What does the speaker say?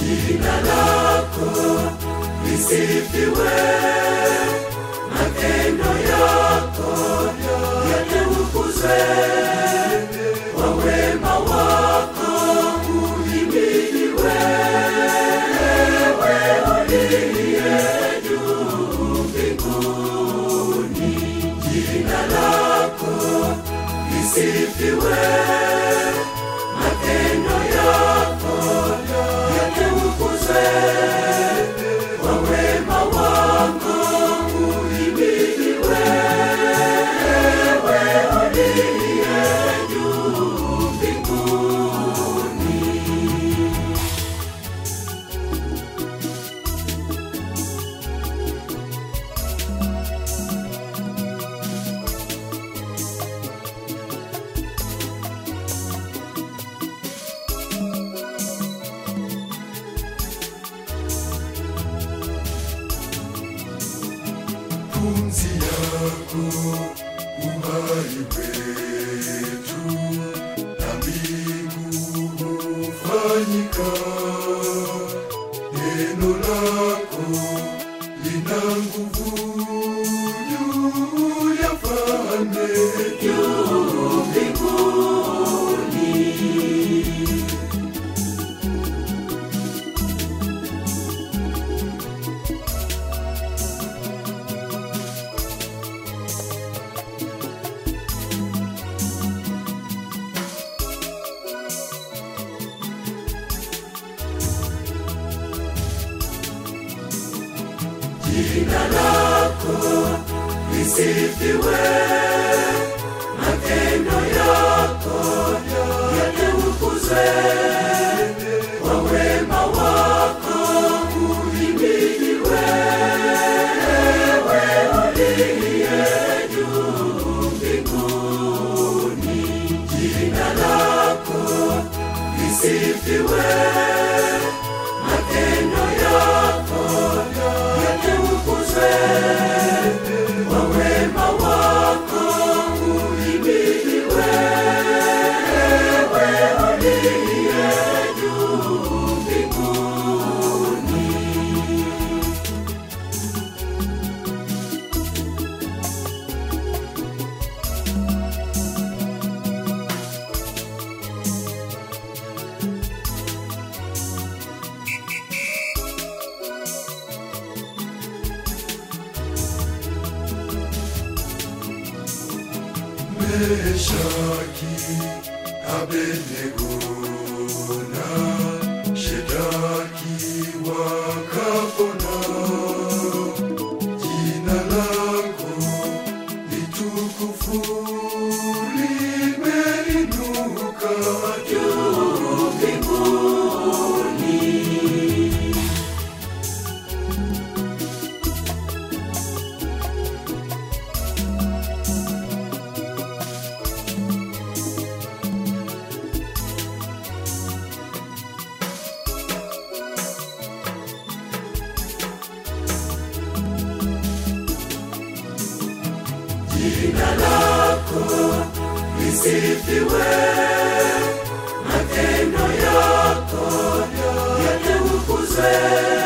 jina lako lisifiwe, matendo yako yatukuzwe, kwa wema wako uhimidiwe, wewe uliye juu mbinguni, jina lako lisifiwe, matendo yako yatukuzwe, kwa wema wako uhimidiwe, wewe uliye juu mbinguni. pumzi yako uhai wetu na mbingu hufanyika neno lako lina nguvu juu ya falme juu mbinguni jina lako lisifiwe, matendo yako yatukuzwe, kwa wema wako uhimidiwe, wewe uliye juu mbinguni, jina lako lisifiwe, matendo yako yatukuzwe, kwa wema wako uhimidiwe, wewe uliye juu mbinguni. Meshaki, Abednego na Shedaki wakapona. Jina lako litukufu limeinuka juu mbinguni. jina lako lisifiwe, matendo yako yatukuzwe,